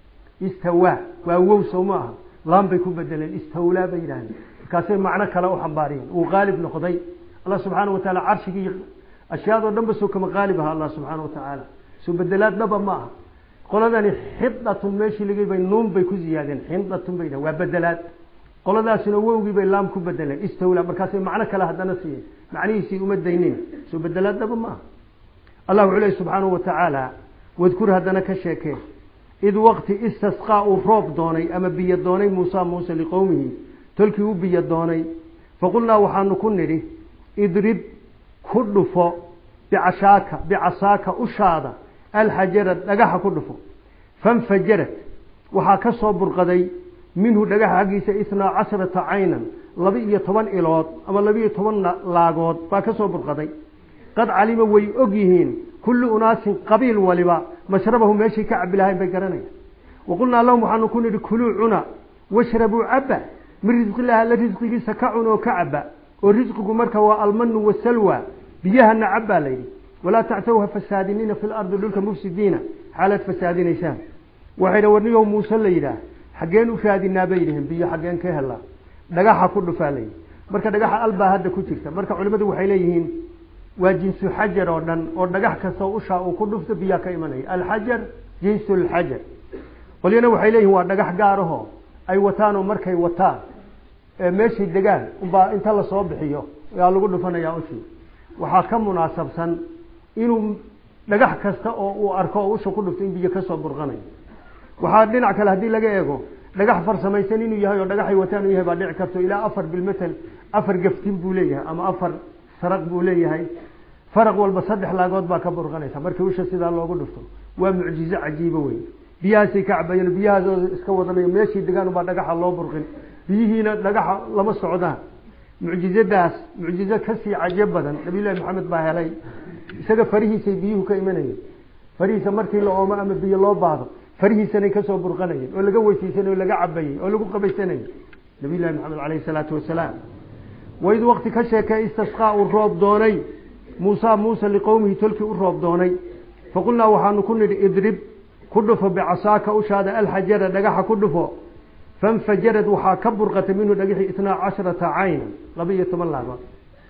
istawaa waa wow soo ma aha laan bay ku bedeleen istawlaa bay yidhahdeen markaasay macno kale u xambaariyeen uu qaalib noqday allah subxaana wa taala carshigii ashyaadoo dhan ba soo kama qaalib aha allah subxaana wa tacaala soo bedelaad dhaba ma aha qoladani xidatun meeshii lagay bay nuun bay ku ziyaadeen xidatun bay waa bedelaad qoladaasina wowgii bay laam ku bedeleen istawla markaasay macno kale haddana siiyeen macnihiisii uma daynin soo bedelaad dhaba ma aha allah wuxuu lehy subxaanahu wa tacaala wadkur haddana ka sheekee id waqti istasqaa uu roob doonay ama biyo doonay muusa muuse liqowmihi tolkii u biyo doonay faqulnaa waxaanu ku nidhi idrib ku dhufo bicashaaka bicasaaka ushaada alxajara dhagaxa ku dhufo fanfajarad waxaa ka soo burqaday minhu dhagaxa xaggiisa itnaa casharata caynan laba iyo toban ilood ama laba iyo toban laagood baa ka soo burqaday qad calima way og yihiin kullu unaasin qabiil waliba mashrabahu meeshay ka cabi lahayn bay garanayaan waqulnaa lahum waxaanu ku nidhi kuluu cuna washrabuu caba min risqillahi alla risqigiisa ka cun oo ka caba oo risqigu marka waa almanu wasalwa biyahana cab baa layidhi walaa tactaw ha fasaadinina fi lardi dhulka mufsidiina xaalaad fasaadinaysaan waxayna warniyow muuse la yidhaah xaggeen u raadinaa bay yidhaheen biyo xaggeen ka helaa dhagaxa ku dhufaa layidhi marka dhagaxa albaa hadda ku jirta marka culimmadu waxay leeyihiin waa jinsu xajar oo dhan oo dhagax kastoo ushaa uu ku dhufto biyaa ka imanaya alxajar jinsu lxajar qolyana waxay leeyihin waa dhagax gaarahoo ay wataan oo markay wataan meeshay degaan unbaa inta lasoo bixiyo yaa lagu dhufanayaa ushii waxaa ka munaasabsan inuu dhagax kasta oo uu arko oo usha ku dhufto in biyo kasoo burqanayo waxaa dhinac kale haddii laga eego dhagax farsamaysan inuu yahay oo dhagaxay wataan uu yahay baa dhici karto ilaa afar bilmetel afar gaftin buu leeyahay ama afar saraq buu leeyahay faraq walba saddex laagood baa ka burqanaysa markii usha sidaa loogu dhufto waa mucjizo cajiibo wey biyahaasay ka cabayeen biyahaasoo iska wadanayo meeshii degaan ubaa dhagaxa loo burqin biyihiina dhagaxa lama socdaan mucjizadaas mucjizo kasii cajo badan nabiyullahi maxamed baa helay isaga farihiisay biyuhu ka imanayeen farihiisa markii la oomo ama biyo loo baahdo farihiisanay kasoo burqanayeen oo laga weysiisanay oo laga cabayey oo lagu qabaysanayay nabiyullahi maxamed caleyhi salaatu wasalaam waid waqti ka sheekee istasqaa uu roob doonay muusa muuse liqowmihi tolkii u roob doonay faqulnaa waxaanu ku nidhi idrib ku dhufo bicasaaka ushaada alxajara dhagaxa ku dhufo fanfajarad waxaa ka burqatay minhu dhagixii itnaa casharata caynan laba iyo toban laagood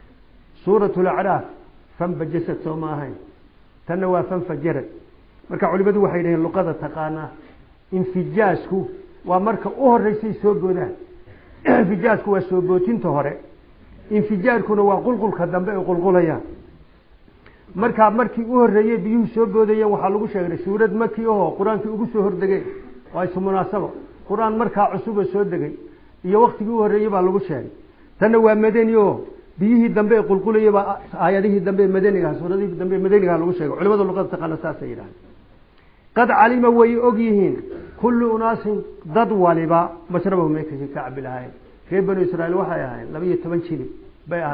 suurat lacraaf fanbajasad soo ma ahayn tanna waa fanfajarad marka culimadu waxay dhaheen luqada taqaanaa infijaasku waa marka u horeysay soo boodaan infijaasku waa soo bootinta hore infijaarkuna waa qulqulka dambe ay qulqulayaan markaa markii u horeeyey biyuhu soo boodayeen waxaa lagu sheegay suurad maki ahoo qur-aankii ugu soo hordegay waa isu munaasabo qur-aan markaa cusuba soo degay iyo waktigii u horreeyey baa lagu sheegay tanna waa madani o biyihii dambe ee qulqulayay baa aayadihii dambe ee madanigaha suuradihii dambe ee madanigaha lagu sheegay culimada luqada taqaana saasay yidhahdeen qad calima way og yihiin kullu unaasin dad waliba mashrabahu meekasi ka cabi lahayn reer banu israiil waxay ahayn laba iyo toban jilib bay ahayn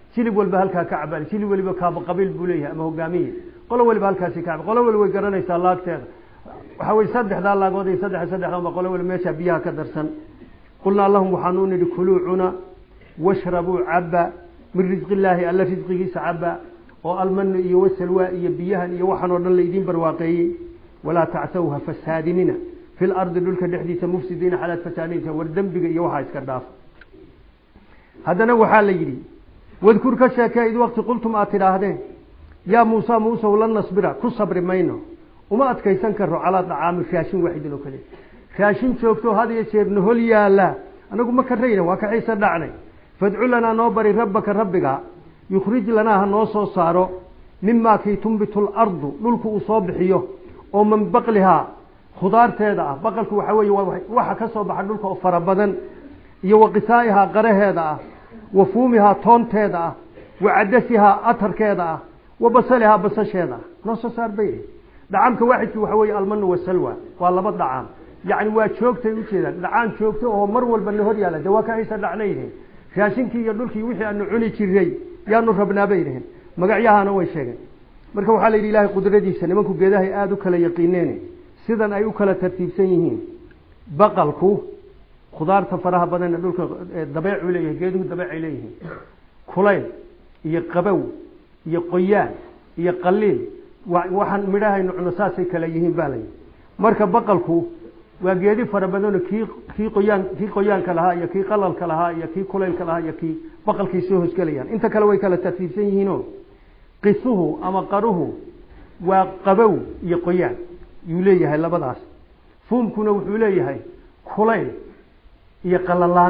jilib walba halkaa ka cabal jilib waliba kaaba qabiil buu leeyahay ama hogaamiye qolo waliba halkaasi ka cab qolo waliba way garanaysaa laagteeda waxa weye saddexdaa laagood iyo saddex saddexdaanba qolo waliba meesha biyaha ka darsan qulnaa lahum waxaanu nidhi kuluu cuna washrabuu caba min risqi illaahi alla risqigiisa caba oo almanu iyo wasalwa iyo biyahan iyo waxaan oo dhan laydiin barwaaqeeyey walaa tacsaw ha fasaadinina fi lardi dhulka dhexdiisa mufsidiina xalaad fasaadinta war dembiga iyo waxaa iska dhaaf haddana waxaa la yidhi wadkur ka sheekee id waqti qultum aad tidhaahdeen yaa muusa muusow lan nasbira ku sabri mayno uma adkaysan karo calaa dacaami raashin waaxidin oo kale raashin joogto had iyo jeer nahol yaala anagu ma karayna waa ka xiise dhacnay fadcu lanaa noo bari rabbaka rabbiga yukhrij lanaa ha noo soo saaro mimaa kii tumbitu lardu dhulku uu soo bixiyo oo min baqlihaa khudaarteeda ah baqalku waxaa weeye waxa ka soo baxa dhulka oo fara badan iyo wa qisaa'ihaa qaraheeda ah wa fuumihaa toonteeda ah wa cadasihaa atarkeeda ah wa basalihaa basasheeda ah noo soo saar bay dhacaamka waaxidkii waxa weeye almanu wasalwa waa laba dhacaam yacni waa joogtay ujeedaan dhacaan joogto oo mar walba na hor yaalla dee waa ka haysa dhacnayyihiin raashinkii iyo dhulkii wixii aanu cuni jiray yaanu rabnaa bay dhaheen magacyahana way sheegeen marka waxaa la yidhi ilaahay qudradiisa nimanku geedahay aada u kala yaqiineen sidan ay u kala tartiibsan yihiin baqalku khudaarta faraha badan ee dhulka dabeecuu leeyahay geeduhu dabeecay leeyihiin kulayl iyo qabow iyo qoyaan iyo qaliil waxaan midhahaynu cuno saasay kala yihiin baa layidhi marka baqalku waa geedi fara badanoo kii kii qoyaan kii qoyaanka lahaa iyo kii qalalka lahaa iyo kii kulaylka lahaa iyo kii baqalkii soo hosgelayaan inta kale way kala tartiibsan yihiinoo qisuhu ama qaruhu waa qabow iyo qoyaan yuu leeyahay labadaas fuumkuna wuxuu leeyahay kulayl iyo qalalaan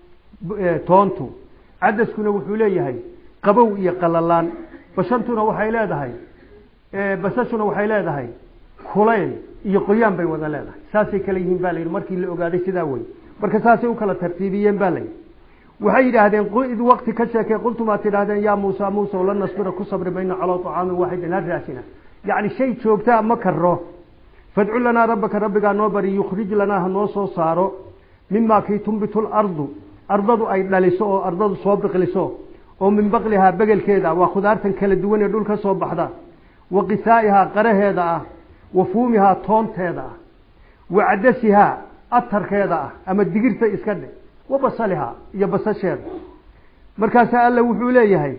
toontu cadaskuna wuxuu leeyahay qabow iyo qalalaan bashantuna waxay leedahay basashuna waxay leedahay kulayl iyo qoyaan bay wada leedahay saasay kala yihiin ba la yidhi markii la ogaaday sidaa wey marka saasay u kala tartiibiyeen ba la yidhi waxay yidhaahdeen id waqti ka sheekee qultum aad tidhahdeen yaa muusa muusa lan nasbira ku sabri mayno calaa طacaamin waaxidin ha raasina yacni shay joogtaa ma karo fadcu lanaa rabbaka rabbigaa noo bari yukhrij lanaa ha noo soo saaro mimaa kii tumbitu lardu ardadu ay dhaliso oo ardadu soo biqliso oo min baqlihaa begelkeeda waa khudaartan kala duwan ee dhul ka soo baxda wa qisaa'ihaa qaraheeda ah wa fuumihaa toonteeda ah wa cadasihaa atarkeeda ah ama digirta iska dhe wa basalihaa iyo basasheeda markaasaa alla wuxuu leeyahay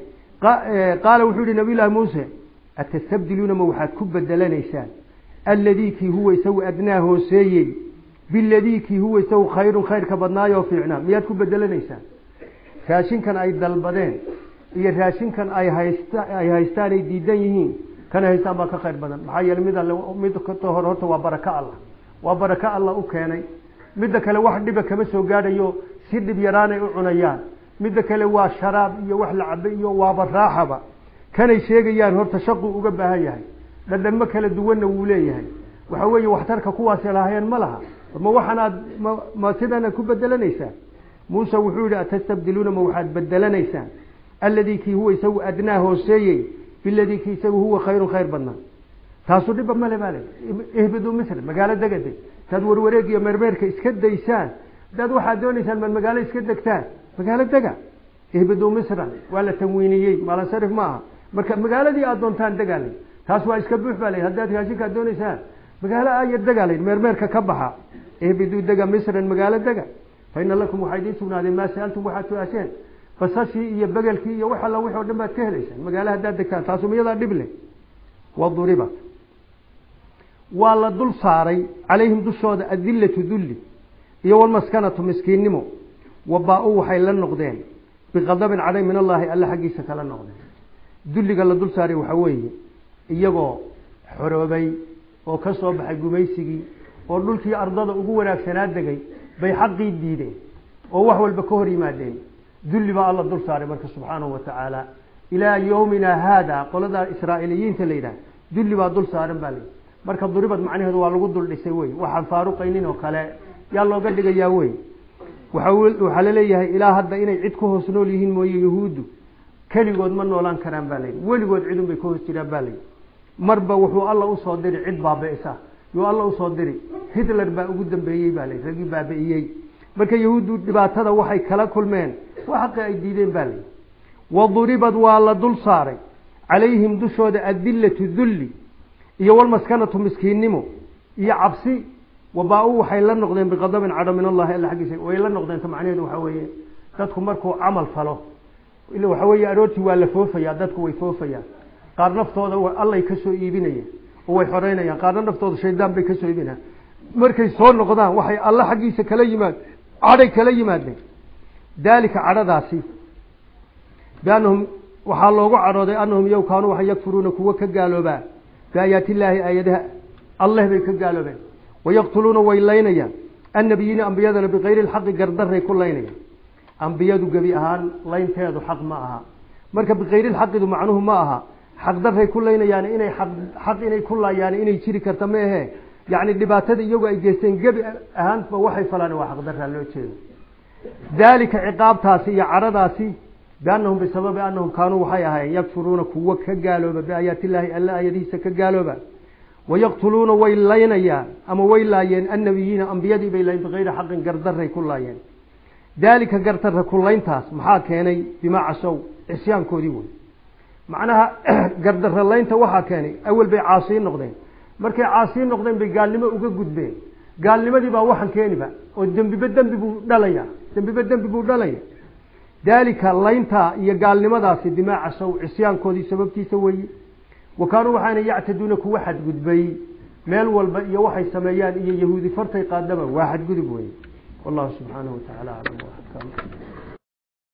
qaala wuxuu yihi nabiy llaahi muuse atastabdiluuna ma waxaad ku bedelanaysaan alladii kii huwa isagu adnaa hooseeyey biladii kii huwa isagu khayrun khayrka badnaayoo fiicnaa miyaad ku bedelanaysaan raashinkan ay dalbadeen iyo raashinkan ay haysta ay haystaan ay diidan yihiin kana haystaan baa ka khayr badan maxaa yeeley mid alle mid ka hor horta waa baraka allah waa baraka allah u keenay midda kale wax dhiba kama soo gaadhayo si dhib yaraanay u cunayaan midda kale waa sharaab iyo wax la cabe iyo waaba raaxaba kanay sheegayaan horta shaquu uga baahan yahay dhadhanmo kala duwanna wuu leeyahay waxa weeye waxtarka kuwaasi lahaayeen ma laha ma waxaanaad ma ma sidanaad ku bedelanaysaan muuse wuxuu yihi atastabdiluuna ma waxaad bedelanaysaan alladii kii huwa isagu adnaa hooseeyey biladii kii isagu huwa khayrun khayr badnaa taasu dhiba male bale ihbiduu misr magaalo degade taad warwareeg iyo meermeerka iska daysaan hadaad waxaad doonaysaan maad magaalo iska degtaan magaalo dega ihbiduu misran waa la tanwiiniyey maalasarif ma aha marka magaaladii aad doontaan degaalay taas waa iska buux baa la haddaad raashinkaad doonaysaan magaalo ayar degaalay meermeerka ka baxa ihbiduu dega misran magaalo dega fa ina lakum waxaa idiin sugnaadeen maa saaltum waxaad su-aasheen basashii iyo begelkii iyo wax alla wix o dhan baad ka helaysaan magaalo haddaad degtaan taasu miyadaa dhib leh waduribat waa la dul saaray calayhim dushooda adillatu dulli iyo walmaskanatu miskiinnimo wabaa-u waxay la noqdeen biqadabin cadhay min allaahi alle xaggiisa kala noqdeen dulliga la dul saaray waxaa weeye iyagoo xoroobay oo ka soo baxay gumaysigii oo dhulkii ardada ugu wanaagsanaa degay bay xaqii diideen oo wax walba ka hor yimaadeen dulli baa alla dul saaray marka subxaanahu wa tacaala ilaa yowmina haada qoladaa israa'iiliyiinta la yidhaha dulli baa dul saaran baa layidhi marka duribad macnaheedu waa lagu dul dhisay wey waxaan faaruqaynin oo kale yaa looga dhigayaa wey waxaa laleeyahay ilaa hadda inay cid ku hoos nool yihiin mooye yahuuddu keligood ma noolaan karaan baa layidhi weligood cidun bay ka hoos jiraan baa layidhi marba wuxuu alla usoo diri cid baabi'isa yuu alla usoo diri hitler baa ugu dambeeyey baa layidhi raggii baabi'iyey marka yahuuddu dhibaatada waxay kala kulmeen waa xaqi ay diideen baa layidhi waduribad waa la dul saaray calayhim dushooda adillatu dulli iyo walmaskanatu miskiinnimo iyo cabsi wabaa-u waxay la noqdeen biqadabin cadho min allahi alla xaggiisa way la noqdeen ta macnaheedu waxaa weeye dadku markuu camal falo ila waxaa weeye aroortii waa la foofayaa dadku way foofayaan qaar naftooda allay kasoo iibinayaan oo way xoreynayaan qaarna naftooda shaydaan bay kasoo iibinayaan markay soo noqdaan waxay alla xaggiisa kala yimaad cadhay kala yimaadeen daalika cadhadaasi biannahum waxaa loogu cadhooday annahum yow kaanuu waxay yakfuruuna kuwa ka gaaloobaa biaayaati illaahi aayadaha alleh bay ka gaaloobeen wayaqtuluuna way laynayaan annabiyiina ambiyadana bikayri lxaqi gardaray ku laynayaan ambiyadu gebi ahaan laynteedu xaq ma aha marka bikayri lxaqidu macnuhu ma aha xaqdaray ku laynayaan inay xaq inay ku laayaan inay jiri karta ma ahe yacni dhibaatada iyagu ay geysteen gebi ahaanba waxay falaan waa xaqdaraa loo jeedo daalika ciqaabtaasi iyo cadhadaasi biannahum bisababi annahum kaanuu waxay ahaayeen yakfuruuna kuwa ka gaalooba biaayaati illaahi alla aayadihiisa ka gaalooba wayaqtuluuna way laynayaan ama way laayeen annabiyiina ambiyadii bay laayeen bikayri xaqin gardaray ku laayeen daalika gardarra kulayntaas maxaa keenay bimaa casow cisyaankoodii wey macnaha gardarra laynta waxaa keenay awel bay caasiin noqdeen markay caasiin noqdeen bay gaalnimo uga gudbeen gaalnimadii baa waxan keeniba oo dembiba dembi buu dhalaya dembiba dembi buu dhalaya daalika layntaa iyo gaalnimadaasi bimaa casow cisyaankoodii sababtiisa weeye wa kaanuu waxaana yactaduuna kuwa xadgudbay meel walba iyo waxay sameeyaan iyo yahuudi fartay qaadaba waa xadgudub weye wallahu subxaanahu watacaala aclam